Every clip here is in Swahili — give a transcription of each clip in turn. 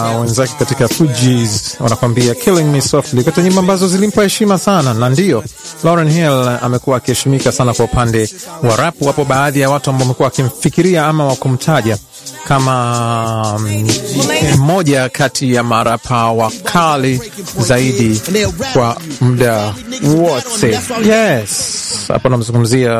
wenzake katika Fugees wanakwambia killing me softly, kati nyimbo ambazo zilimpa heshima sana, na ndiyo Lauryn Hill amekuwa akiheshimika sana kwa upande wa rap. Wapo baadhi ya watu ambao wamekuwa wakimfikiria ama wakumtaja kama mmoja kati ya marapa wakali zaidi kwa muda wote. Yes, hapa namzungumzia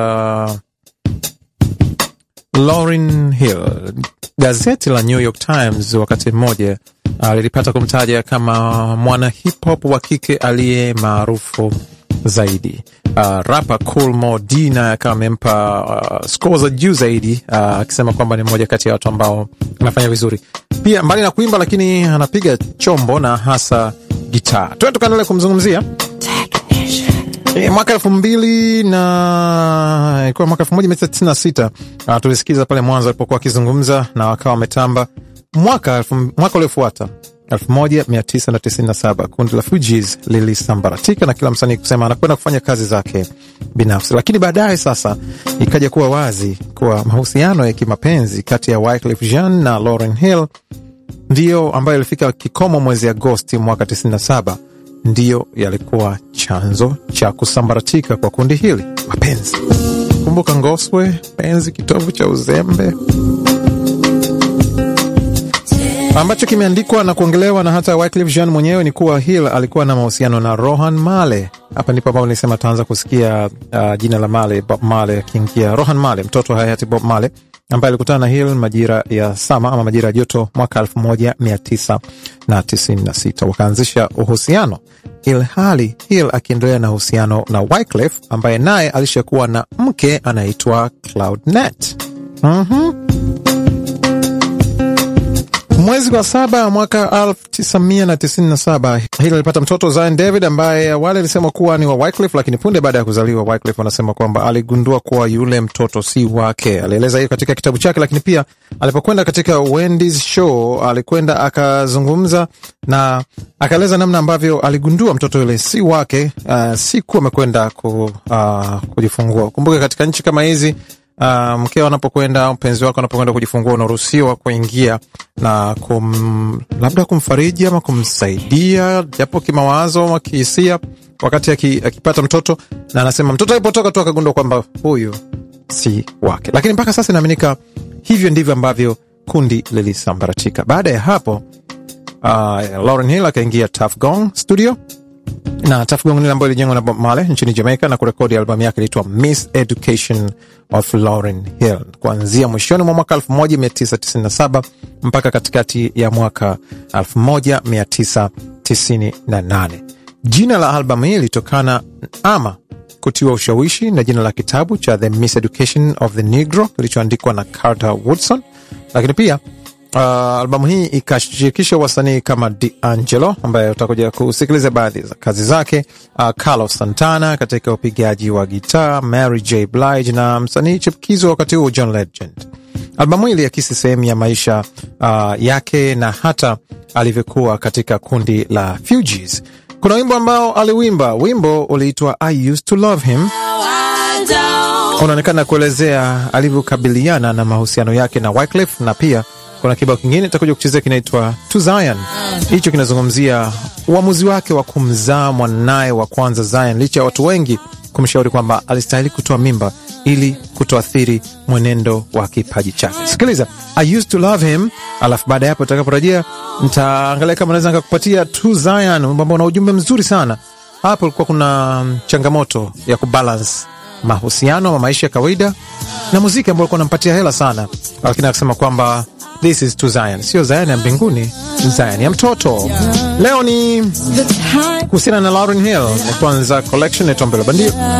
Lauryn Hill. Gazeti la New York Times wakati mmoja uh, lilipata kumtaja kama mwana hip hop wa kike aliye maarufu zaidi. Uh, rapa Cool Mo D naye akawa amempa uh, score za juu zaidi akisema uh, kwamba ni mmoja kati ya watu ambao anafanya vizuri pia, mbali na kuimba, lakini anapiga chombo na hasa gitaa. Tuwe tukaendelea kumzungumzia E, mwaka elfu mbili na ilikuwa mwaka elfu moja mia tisa tisini na sita uh, tulisikiza pale mwanzo alipokuwa akizungumza na wakawa wametamba. Mwaka mwaka uliofuata elfu moja mia tisa na tisini na saba kundi la Fugees lilisambaratika na kila msanii kusema anakwenda kufanya kazi zake binafsi, lakini baadaye sasa ikaja kuwa wazi kuwa mahusiano ya kimapenzi kati ya Wyclef Jean na Lauryn Hill ndiyo ambayo ilifika kikomo mwezi Agosti mwaka tisini na saba ndiyo yalikuwa chanzo cha kusambaratika kwa kundi hili. Mapenzi, kumbuka Ngoswe, penzi kitovu cha uzembe, ambacho kimeandikwa na kuongelewa na hata Wyclef Jean mwenyewe ni kuwa Hill alikuwa na mahusiano na Rohan Male. Hapa ndipo ambapo nilisema taanza kusikia uh, jina la Male, Bob Male akiingia. Rohan Male, mtoto wa hayati Bob Male ambaye alikutana na Hill majira ya sama ama majira ya joto mwaka elfu moja mia tisa na tisini na sita wakaanzisha uhusiano, ilhali Hill akiendelea na uhusiano na Wyclef ambaye naye alishakuwa na mke anaitwa Cloudnet. mm-hmm. Mwezi wa saba mwaka elfu tisa mia na tisini na saba Hill alipata mtoto Zion David ambaye awali alisema kuwa ni wa Wyclef, lakini punde baada ya kuzaliwa Wyclef anasema kwamba aligundua kuwa yule mtoto si wake. Alieleza hiyo katika kitabu chake, lakini pia alipokwenda katika Wendy's show alikwenda akazungumza na akaeleza namna ambavyo aligundua mtoto yule si wake, uh, siku amekwenda ku, uh, kujifungua. Kumbuke katika nchi kama hizi Uh, mkeo anapokwenda mpenzi wako anapokwenda kujifungua unaruhusiwa kuingia na kum, labda kumfariji ama kumsaidia japo kimawazo ama kihisia, wakati akipata mtoto, na anasema mtoto alipotoka tu akagundua kwamba huyu si wake. Lakini mpaka sasa inaaminika hivyo ndivyo ambavyo kundi lilisambaratika. Baada ya hapo, uh, Lauryn Hill akaingia Tuff Gong studio na Tuff Gong ile ambayo ilijengwa na Bob Marley nchini Jamaica na kurekodi albamu yake ilitwa Miss Education of Lauryn Hill kuanzia mwishoni mwa mwaka 1997 mpaka katikati ya mwaka 1998. Jina la albamu hii ilitokana ama kutiwa ushawishi na jina la kitabu cha The Miss Education of the Negro kilichoandikwa na Carter Woodson, lakini pia Uh, albamu hii ikashirikisha wasanii kama D'Angelo ambaye utakuja kusikiliza baadhi za kazi zake, uh, Carlos Santana katika upigaji wa gitaa, Mary J Blige na msanii chipukizi wakati huo John Legend. Albamu hii iliakisi sehemu ya maisha uh, yake na hata alivyokuwa katika kundi la Fugees. Kuna wimbo ambao aliwimba, wimbo uliitwa I Used to Love Him unaonekana kuelezea alivyokabiliana na mahusiano yake na Wyclef na pia kuna kibao kingine takuja kuchezea kinaitwa To Zion. Hicho kinazungumzia uamuzi wake wa kumzaa mwanaye wa kwanza Zion, licha ya watu wengi kumshauri kwamba alistahili kutoa mimba ili kutoathiri mwenendo wa kipaji chake. Sikiliza I used to love him, alafu baada ya hapo utakaporejea ntaangalia kama naweza nikakupatia To Zion, ambao una ujumbe mzuri sana. Hapo ulikuwa kuna changamoto ya kubalance mahusiano ama maisha ya kawaida na muziki ambao ulikuwa unampatia hela sana, lakini akasema kwamba This is to Zion, sio Zion ya mbinguni, Zion ya mtoto. Leo ni kuhusiana na Lauryn Hill, kwanza collection ya Tombela Bandio